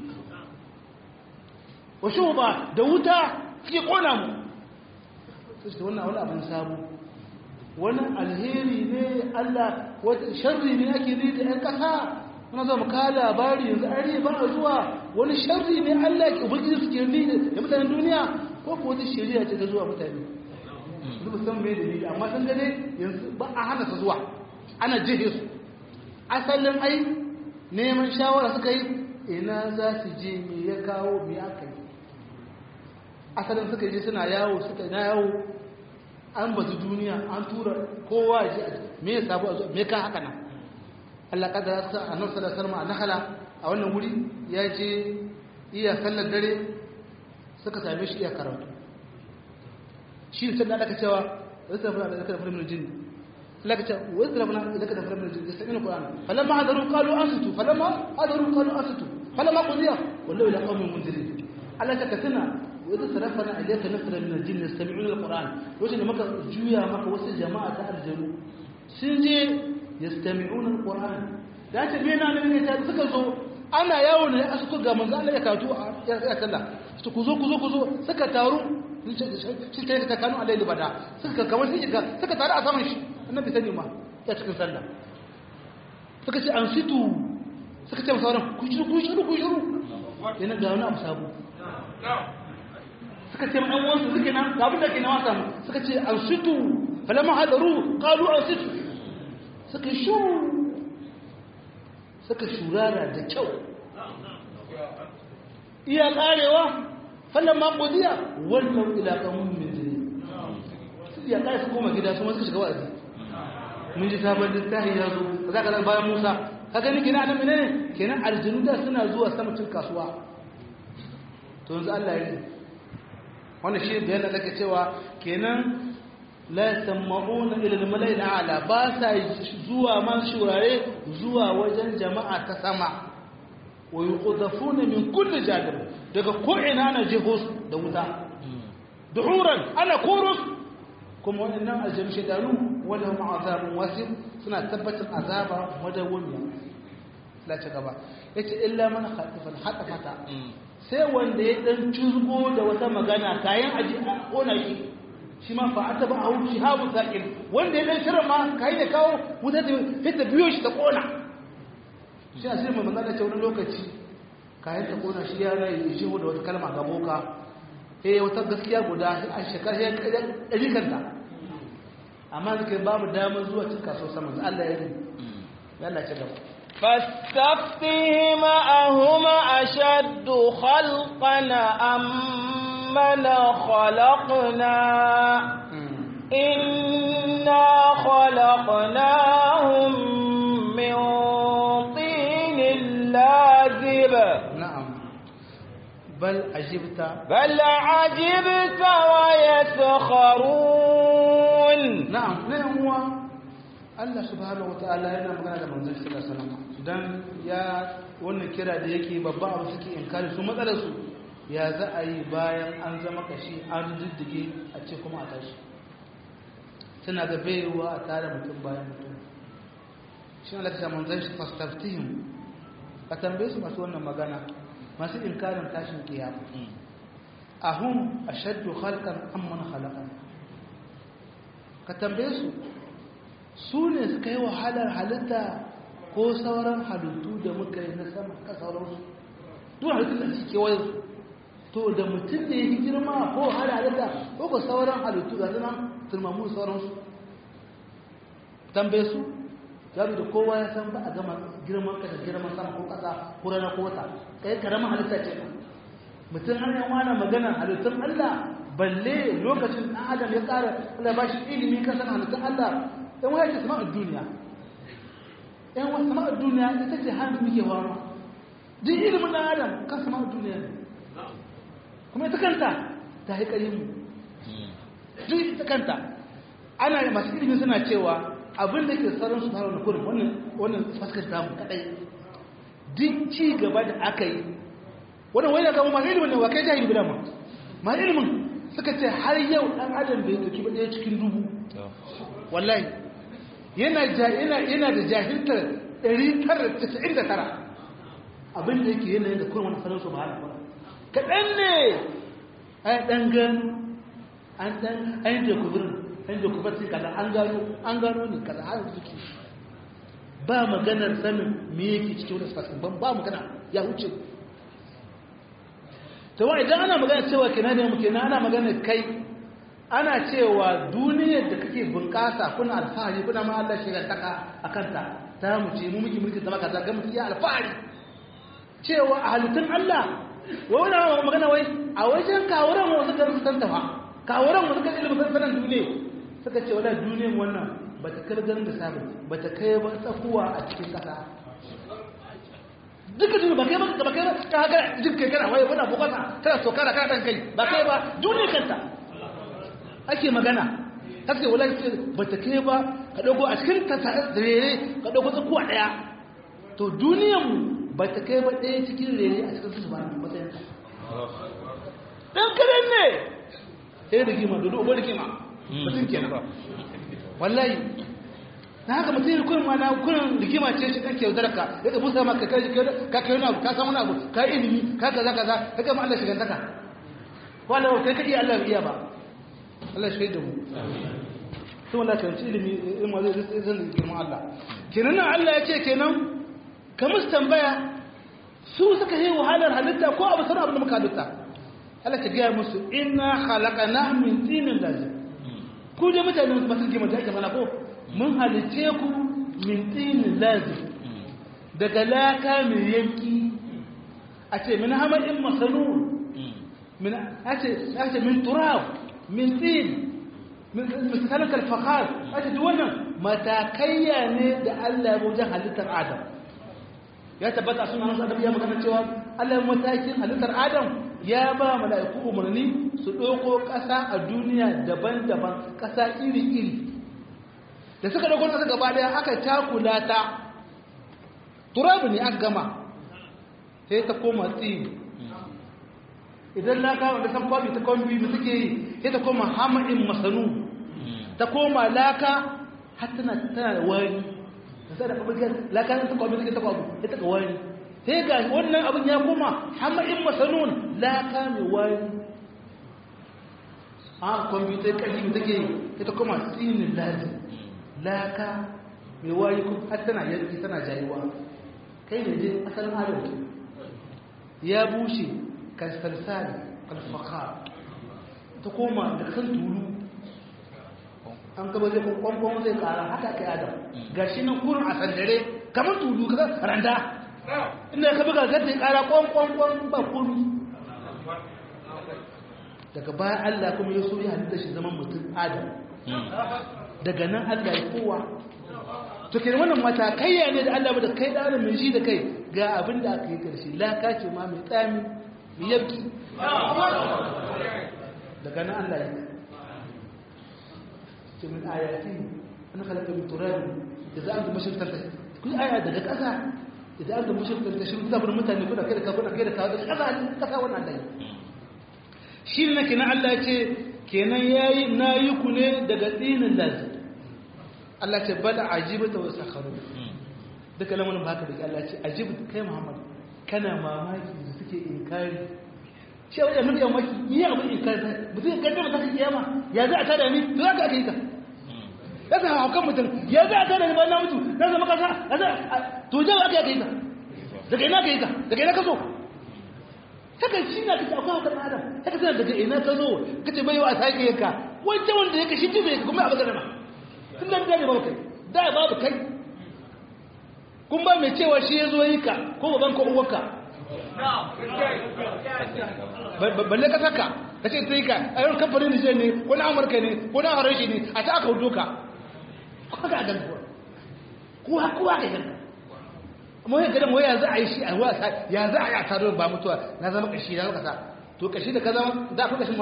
wa shuba da wuta suke kona mu sai wannan wani abin sabu wani alheri ne Allah wata sharri ne ake ne da ƴan ƙasa muna zama ka labari yanzu an riya ba zuwa wani sharri ne Allah ke ubangiji suke ni da mutanen duniya ko ko wata shari'a ce ta zuwa mutane duk san me dalili amma san gane yanzu ba a hana su zuwa ana jihe su asalin ai neman shawara suka yi ina za su je me ya kawo me aka yi asalin suka je suna yawo suka na yawo an bazu duniya an tura kowa ji me ya sabu me ka haka nan Allah kadara sa annabi sallallahu alaihi wasallam a nakala a wannan wuri ya je iya sallar dare suka same shi iya karatu shi ne sannan aka cewa wasu da fara da fara min jin Allah ka ce wasu da fara da fara min jin sai ne Qur'an falamma hadaru qalu ansitu falamma hadaru qalu ansitu falamma qudiya wallahu ila qaumin munzirin Allah ta katana وإذا صرفنا إليك نفر من الجن يستمعون القرآن وجد مكة جويا مكة وسط جماعة الجنو سنجي يستمعون القرآن da ta biya na ne ta suka zo ana yawo ne a suka ga manzo Allah ya kato ya sallah su ku zo ku zo ku zo suka taru shi ta ta kanu alai libada suka kamar sun shiga suka taru a saman shi annabi sani ma ya cikin sallah suka ce an situ suka ce sauran ku shiru ku shiru ku shiru yana ga wani abu sabo suka ce ɗan wansu suke nan ga abin da ke na wasa mu suka ce an situ falama hadaru kalu an situ suka shu suka shurara da kyau iya karewa falama ƙudiya wannan ilaƙamun min jini su iya kare su koma gida su masu shiga wa'azi mun ji sabon littafi ya zo za ka bayan musa ka gani kina nan menene kenan aljinu da suna zuwa sama cin kasuwa to yanzu Allah ya yi wannan shi da yana daga cewa kenan la yasammauna ila al-mala'i ala ba sa zuwa man shurare zuwa wajen jama'a ta sama wa yuqdafuna min kulli janib daga ko ina na jihos da wuta duhuran ana kurus kuma wannan aljami shedanu wala hum azabun wasif suna tabbatar azaba madawwamiya la ci gaba yace illa man khatifa al-hatafata sai wanda ya dan cuzgo da wata magana kayan aji a kona shi shi ma fa ataba ahu shihabu saqil wanda ya dan shirin ma kai da kawo wuta ta ta biyo shi ta kona shi a sai mai magana ce wani lokaci kayan ta kona shi ya rai shi da wata kalma ga boka eh wata gaskiya guda a shekara ya ɗari kanta amma zai babu damar zuwa cin kaso sama Allah ya yi Allah ce gaba فاستفتهم أهم أشد خلقا أم من خلقنا إنا خلقناهم من طين لازب نعم بل عجبت بل عجبت ويسخرون na'am na yan uwa Allah subhanahu wataala yana magana da manzon sallallahu alaihi wasallam dan ya wannan kira da yake babba abu suke inkari su matsalar su ya za a yi bayan an zama kashi an diddige a ce kuma a tashi suna da baiwa a tare mutum bayan mutum shi Allah ta manzon shi fastaftihim ka tambaye su masu wannan magana masu inkarin tashin kiyama ahum ashaddu khalqan amman khalaqan ka tambaye su su ne suka yi wahalar halitta ko sauran halittu da muka yi na sama ka sauransu duk halittu da suke kewaye su to da mutum ne yi girma ko wahalar halitta ko ka sauran halittu ga sunan turmamu sauransu tambaye su zaru da kowa ya san ba a gama girman ka da girman sama ko kasa ko rana ko wata kai karamin halitta ce mutum har yan wani magana halittun Allah balle lokacin ɗan adam ya ƙara Allah ba shi ilimi kan san halittun Allah ɗan waya ce sama'ar duniya ɗan waya sama'ar duniya ita ce hannun muke wama duk ilimin ɗan adam kan sama'ar duniya ne kuma ita kanta ta yi ƙarin mu duk ita kanta ana masu ilimi suna cewa abin da ke tsaron su fara da kurin wannan wannan fuskar damu kadai duk ci gaba da aka yi wannan wani kama ma ilimin ne wa kai jahili guda ma ma ilimin suka ce har yau ɗan adam bai ɗauki ba ɗaya cikin dubu wallahi yana yana da jahiltar 999 abin da yake yanayin da kuma wani sanar su ba hana kaɗan ne a ɗan gano an ɗan an yi jakubirin an yi jakubirin kaza an gano an gano ne kaza har suke ba maganar sanin me yake cikin wani spasin ban ba magana ya wuce ta wa idan ana magana cewa kenan ne muke na ana magana kai ana cewa duniyar da kake bunƙasa kuna alfahari kuna ma Allah shi taka a kanta ta mu ce mu muke mulkin zama kaza ga mutum ya alfahari cewa a halittun Allah wai wani magana wai a wajen kawuran wasu kan su tanta fa kawuran wasu kan ilimin sanan duniya suka ce wala duniyar wannan ba ta kai ganin da sabon ba ta kai ba tsakuwa a cikin ƙasa duka duniya ba kai ba ba kai ba ka haka jin kai kana wai wani bukata kana so kana kana dan kai ba kai ba duniya kanta ake magana kake wala ba ta kai ba ka dogo a cikin ta rere ka dogo tsakuwa daya to duniyar mu ba ta kai ba ɗaya cikin rere a cikin su ba matsayin ta dan karen ne sai da gima dodo ubar gima mutum kenan wallahi na haka mutum yi kurin mana kurin rigima ce shi kake yaudar ka ya ka musa maka kai ka kai wani abu ka san wani abu ka ilimi ka kaza kaza ka gama Allah shigantaka wala kai kadi Allah iya ba Allah shi da mu sun wala kan ilimi in ma zai zai girman Allah kenan nan Allah ya ce kenan ka musu tambaya su suka yi wahalar halitta ko abu sanar abu da muka halitta Allah ta gaya musu inna khalaqana min tinin lazim ku da mutane masu rigima da ake mana ko mun halice ku min tinin lazim daga laka mai yanki a ce min hamadin masanu min a ce min turab min tin misalin kalfakar a ce duk wannan matakaiya ne da Allah ya wajen halittar Adam ya tabbata suna nasu adam ya magana cewa Allah matakin halittar Adam ya ba mala'iku umarni su ɗauko ƙasa a duniya daban-daban ƙasa iri-iri da suka ɗauko ƙasa gaba ɗaya aka takula ta turabu ne aka gama sai ta koma tsiri idan na kawo da san kwabi ta kwambi da suke yi sai ta koma hamadin masanu ta koma laka har tana tana da wari da sai da kwambi laka ta kwambi suke ta kwabi sai ta ga wari sai ga wannan abin ya koma hamadin masanun laka mai wari a kwambi ta kaji da take sai ta koma tsinin lazi laka mai wari har tana yanki tana jayuwa kai da jin asalin adam ya bushe kalsalsali kalfaka ta koma da kan tulu an gaba zai kwankwan zai kara haka kai adam ga shi nan kurin a sandare kamar tulu ka randa inda ka buga zai kara kwankwan ba kuru daga baya allah kuma ya so ya halitta shi zaman mutum adam daga nan allah ya kowa to ke wannan matakaiya ne da allah ba da kai da adam mai ji da kai ga abin da aka yi karshe laka ce ma mai tsami yabki daga nan Allah ya ce min ayati an khalaqa min turab idza antum mushrikun kun aya daga kasa idza antum mushrikun tashru da bar mutane kuna kai da ka kuna kai da ka daga kasa kasa wannan dai shi ne kenan Allah ya ce kenan yayi nayi ku ne daga tsinin lazi Allah ce bal ajibata wa sakharu duka lamarin ba haka da Allah ce ajibta kai Muhammad kana mamaki da suke inkari shi wajen mutu yawon maki yi abin inkari mutum ya kaddama ta kiyama ya za a tada ni to za ka aka yi ka ya sa haukan mutum ya za a tada ni bayan na mutu na zama kasa ya za to jawa aka yi ka daga ina ka yi ka daga ina ka zo haka shi na kace akwai haukan adam haka tana daga ina ka zo ka ce bai wa sake yanka wancan wanda ya kashi jibe ka kuma a bagana ma tun da ne babu kai da babu kai kun ba mai cewa shi ya zo yi ka ko baban ko uwarka balle ka saka ka ce ta yi ka a yau kamfanin nijar ne ko na amurka ne ko na harshe ne a ta aka hudu ka ko ga gan kuwa kuwa kuwa ga gan amma yin gadon waya za a yi shi a wasa ya za a yi a taro ba mutuwa na zama kashi na zama kasa to kashi da ka zama za a fi kashin ma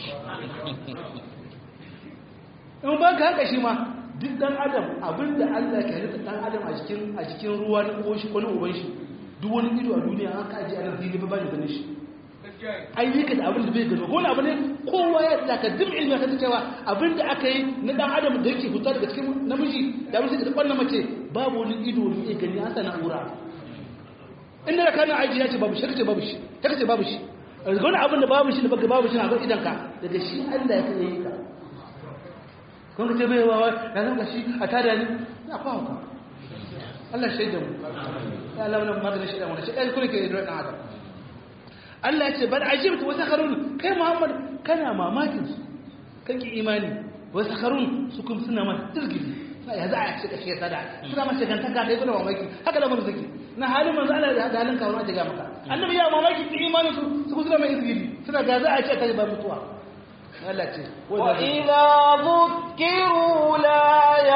in ba ka kashi ma duk dan adam abinda Allah ke halitta dan adam a cikin a cikin ruwa na uwan shi ko na uban shi duk wani ido a duniya an kaji a nan dini ba ba ni ganin shi ayyuka da abin da bai gano wani abu ne kowa ya tsaka duk ilmi ya cewa abin da aka yi na dan adam da yake fita daga cikin namiji da abin da kwanna mace babu wani ido ne ya gani an sa na'ura inda da kana aiki ya ce babu shi kace babu shi ta kace babu shi wani abin da babu shi da baka babu shi na kan idanka daga shi Allah ya kai yi ka kun ka ce bai wawa ya zama shi a tada ni na kwawo ka Allah shaida mu ya Allah wannan maganin shaida mu shi kai kuma ke da dan adam Allah ya ce bal ajibtu wa sakharun kai Muhammad kana mamakin su kake imani wa sakharun su kuma suna ma dirgili ya za a cika shi sada suna ma shigantaka da ibnu mamaki haka lamarin suke na halin manzo Allah da halin kawo ta ga maka annabi ya mamaki ki imanin su su kuma suna mai izgili suna ga za a ce kai ba mutuwa Allah ce wa idza dhukiru la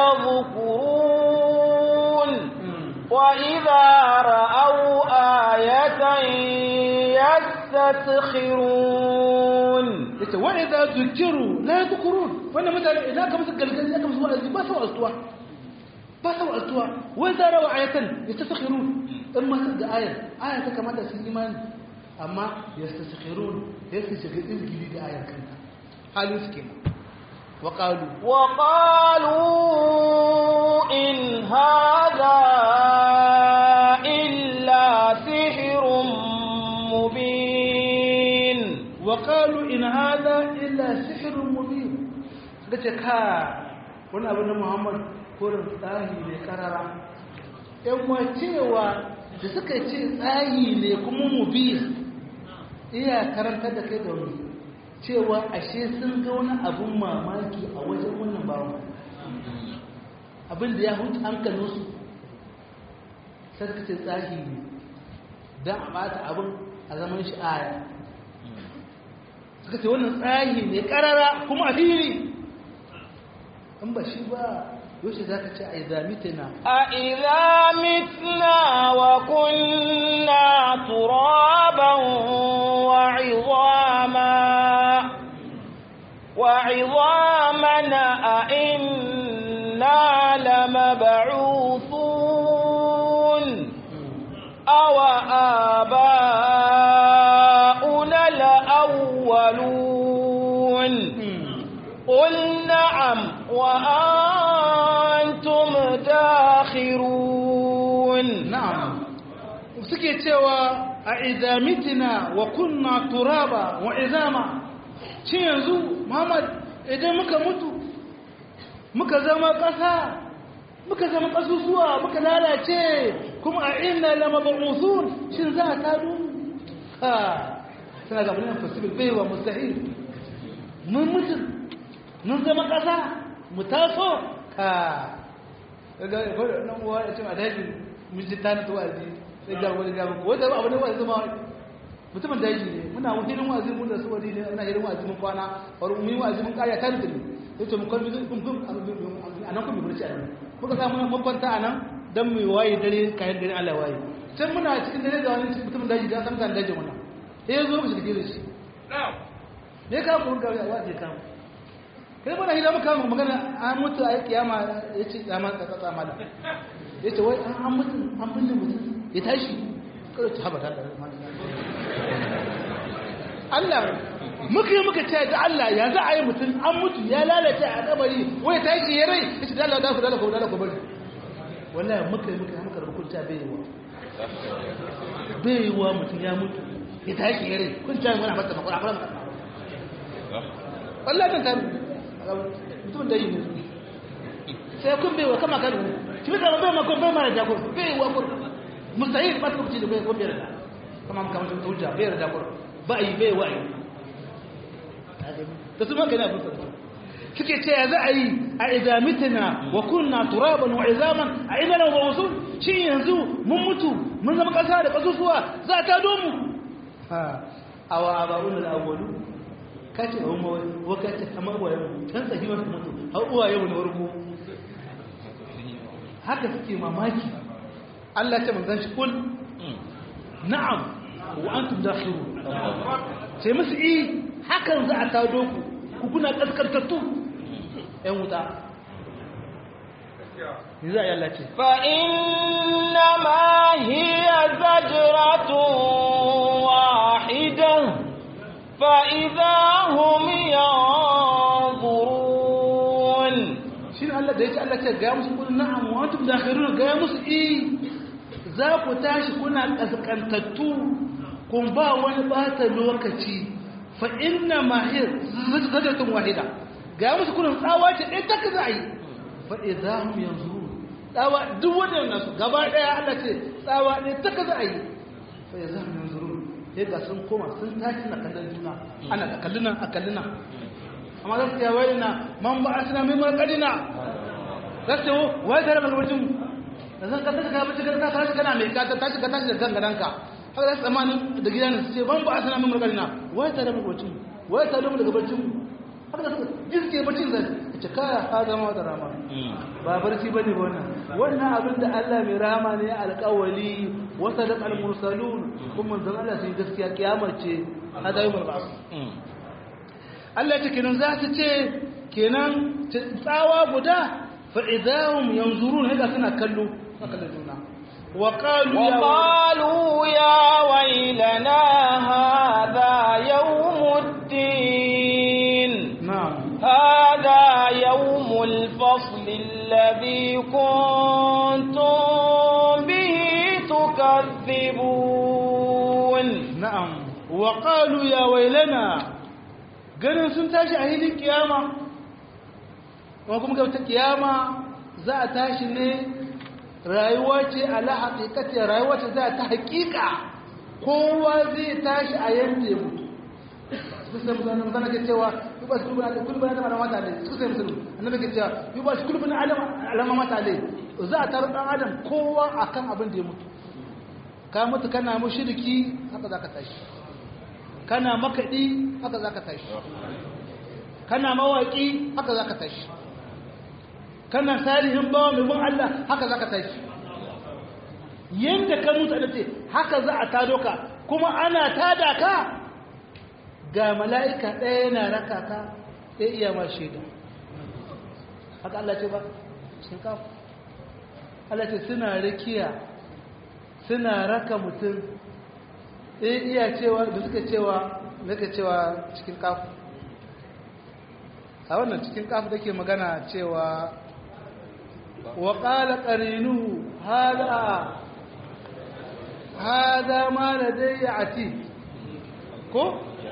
yadhkurun wa idza ra'aw ayatan yastakhirun yace wa idza dhukiru la yadhkurun wannan mutane idan ka musu galgali aka musu wa'azi ba sa wa'azuwa ba sa wa'azuwa wa idza ra'aw ayatan yastakhirun in ma ga ayar aya ta kamata su imani amma yastakhirun yake shiga izgili da ayar kanta halin su kenan wa qalu wa qalu in hadha illa sihrun mubin wa qalu in hadha illa sihrun mubin suka ce ka wani abin da Muhammad korin tsahi ne karara yan cewa da suka ce tsahi ne kuma mubin iya karanta da kai da wani cewa ashe sun ga wani abin mamaki a wajen wannan bawan abin da ya hutu hankalinsu sai suka ce tsahi ne don a bata abin a zaman shi aya suka ce wannan tsahi ne karara kuma a fili in ba shi ba yaushe za ka ce a izamitina a izamitina wa kunna turaban wa izama wa izamana a inna lamab'uthun awa aba'una al-awwalun قل نعم وأنتم داخرون نعم suke cewa a izamitina wa kunna turaba wa izama shi yanzu Muhammad idan muka mutu muka zama ƙasa muka zama ƙasusuwa muka lalace kuma a inna lama ba'uthun shin za a tado ha suna ga mun impossible bai wa mustahil mun mutu mun zama ƙasa mu taso ka daga nan uwa ya ce a daji mun ji tani ta wa'azi sai ga wani ga ko wanda abu ne wa'azi zama mutumin daji ne muna hirin wa'azi mun da su wani ne ina hirin wa'azi mun kwana wani mun yi wa'azi mun kaya tani da ni sai ce mun kwalmi kun kun a nan kun burci a nan kuka samu mun kwanta a nan dan mu waye dare kayan dare Allah waye can muna cikin dare da wani mutumin daji da san kan dajin wannan sai ya zo mu shiga da shi me ka mun ga wa'azi ka kai mana hidama kama magana an mutu a kiyama ya ce tsama tsatsa mala ya ce wai an mutu an binne mutum ya tashi kada ta haɓata da Allah muka yi muka ce da Allah ya za a yi mutum an mutu ya lalace a kabari wai tashi ya rai ya ce da Allah da ku da ku da ku bari wallahi muka yi muka yi muka rubuta ta bai yiwa bai yiwa mutum ya mutu ya tashi ya rai kun ta mana mata makon akwai mata wallahi kan taru mutum da yi ne sai kun bai wa kama kan ki bi kama bai makon bai mara jagor bai wa kun mustahil ba ta kuci da bai kun bai da kama maka mutum ta hujja bai da jagor ba yi bai wa yi ta su maka ne abin sarki suke ce ya za a yi a idamitina wa kunna turaban wa izaman a idana wa wasu shi yanzu mun mutu mun zama kasa da kasusuwa za ta domu awa abarun al'awwalu kace wa mu wa kace kamar wa yau tan sahi wa mutu har uwa yau na warko haka suke mamaki Allah ya manzan shi kul na'am wa antum dakhilun sai musu yi hakan za a tado ku ku kuna kaskantattu ƴan wuta ni za a yi Allah ce fa inna ma hiya zajratun wahidah Allah ce ga musu kun na'am wa antum dakhirun ga musu eh za ku tashi kuna kaskantattu kun ba wani bata lokaci fa inna mahir zadatun wahida ga musu kun tsawa ce ɗaya ta kaza yi fa idahum yanzurun tsawa duk wannan su gaba daya Allah ce tsawa ɗaya ta kaza yi fa idahum yanzurun sai ga sun koma sun tashi na kallon juna ana da kalluna a kalluna amma za su ce wai na man ba asina mai marƙadina za su ce wai tare da wajen da zan kasa ka bace ka tashi kana mai ka tashi ka tashi da gangananka haka za su tsammanin da gida ne su ce ban ba asina mai marƙadina wai tare da wajen wai tare da daga bacin haka da su jiske bacin zai ce kaya ha zama wata rama ba barci ba ne wannan wannan abin da Allah mai rama ne alƙawali wasa da al-mursalun kuma zan Allah sai gaskiya kiyamar ce hada yi mulba'u Allah ce kenan za su ce kenan tsawa guda fa idahum yanzurun haka suna kallo haka da juna wa qalu ya وقالوا يا ويلنا هذا يوم الدين na'am هذا يوم الفصل الذي كنتم به تكذبون na'am wa qalu ya wailana ganin sun tashi a hilin kiyama kuma kuma ga ta kiyama za a tashi ne rayuwa ce ala haqiqati rayuwa ce za ta haqiqa kowa zai tashi a yanda ya mutu kusan mutanen zana ke cewa yi ba su kulubin adam kulubin adam alama mata alai su sai musulun annabi ke cewa yi ba su kulubin adam alama mata alai za a taru dan adam kowa akan abin da ya mutu ka mutu kana mushriki haka za ka tashi kana makaɗi haka za ka tashi kana mawaƙi haka za ka tashi kana salihin bawa mai bin Allah haka za ka tashi yadda ka mutu da ce haka za a tado ka kuma ana tada ka ga mala'ika ɗaya yana raka ka ɗaya iya ma shaida haka Allah ce ba sun kafa Allah ce suna rikiya suna raka mutum ɗaya iya cewa da suka cewa suka cewa cikin kafu a wannan cikin kafu da ke magana cewa wa ƙala ƙarinu hada hada ma da dai ya ati ko?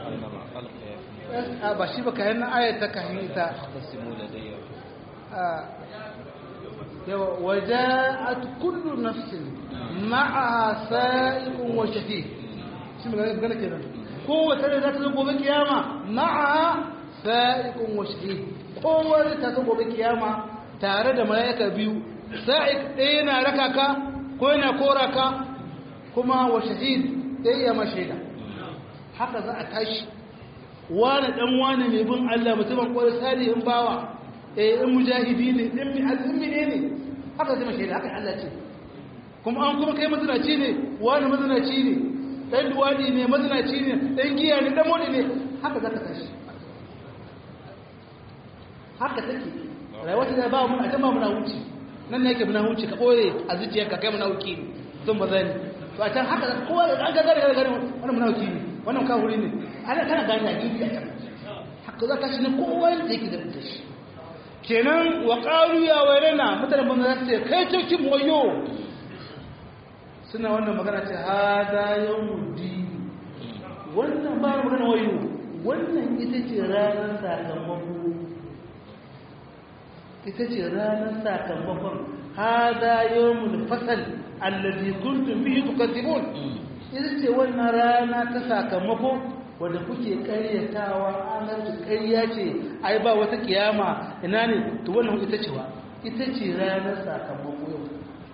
a ba shi ba ka yana ayata ka ita yawa waja'at kullu nafsin ma'aha sa'iqun wa shahid shi magana gana kenan kowace rai za ta zo gobe kiyama ma'aha sa'iqun wa shahid kowace ta zo gobe kiyama tare da mala'ika biyu sa'iq ɗaya yana raka ka ko yana kora ka kuma wa shahid ɗaya ya mashaida haka za a tashi wani dan wani mai bin Allah mutumin kwarai salihin bawa eh in mujahidi ne in mi azumi ne ne haka zai mashaida haka Allah ce kuma an kuma kai mazinaci ne wani mazinaci ne dan duwadi ne mazinaci ne dan giya ne dan modi ne haka za ka tashi haka take rayuwar ta ba mu a jama muna wuce nan ne yake muna wuce ka boye a zuciyarka kai muna wuce ne zan ba zani to a can haka kowa da an ga gare gare wannan muna wuce ne wannan kawuri ne ana kana gane a gidi a can haka za ka shi ne kowa da yake da shi kenan wa qalu ya wayrana mutane ban za su ce kai cikin wayo suna wannan magana ce hada yawmuddin wannan ba magana wayo wannan ita ce ranar sakamako ita ce ranar sakamakon hada yawmul fasal allazi kuntum bihi tukadzibun ita ce wannan rana ta sakamako wanda kuke karyatawa anar ta karya ce ai ba wata kiyama ina ne to wannan ita ce wa ita ce ranar sakamako yau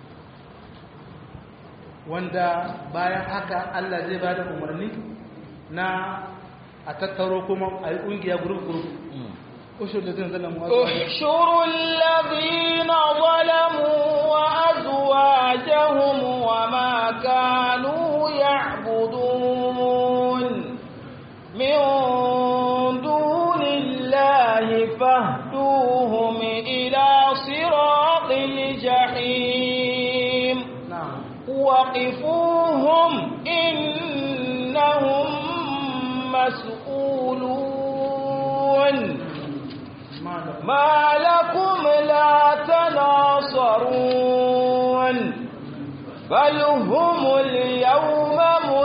wanda bayan haka Allah zai ba da umarni na a tattaro kuma a yi ƙungiya gurup-gurup ushur da zai zalamu احشروا الذين ظلموا وأزواجهم وما كانوا يعبدون من دون الله فاهدوهم إلى صراط الجحيم na'am وقفوهم إنهم مسؤولون ma da ما لكم لا بل هم اليوم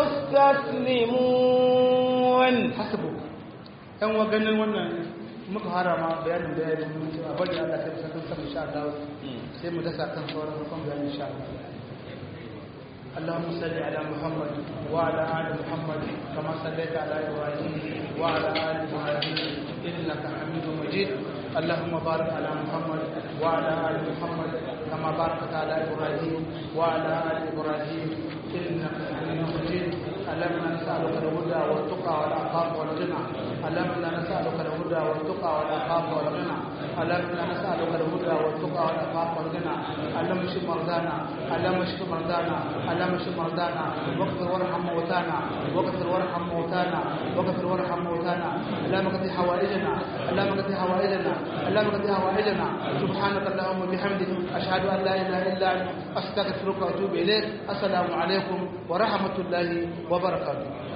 مستسلمون hasbu yan wa ganin wannan muka harama bayanin bayanin mun ce a bari Allah sai sakan sa insha Allah sai mu dasa kan sauran rukun bayanin insha Allah اللهم صل على محمد وعلى ال محمد كما صليت على ابراهيم وعلى ال ابراهيم انك حميد مجيد اللهم بارك على محمد وعلى ال محمد كما باركت على ابراهيم وعلى ال ابراهيم انك حميد مجيد اللهم نسالك الهدى والتقى والعفاف والغنى اللهم نسالك الهدى والتقى والعفاف والغنى اللهم نسالك الهدى والتقى والعفاف والغنى اللهم اشف مرضانا اللهم اشف مرضانا اللهم اشف مرضانا واغفر وارحم موتانا واغفر وارحم موتانا واغفر وارحم موتانا اللهم قضي حوائجنا اللهم قضي حوائجنا اللهم قضي حوائجنا سبحانك اللهم وبحمدك اشهد ان لا اله الا انت استغفرك واتوب اليك السلام عليكم ورحمه الله وبركاته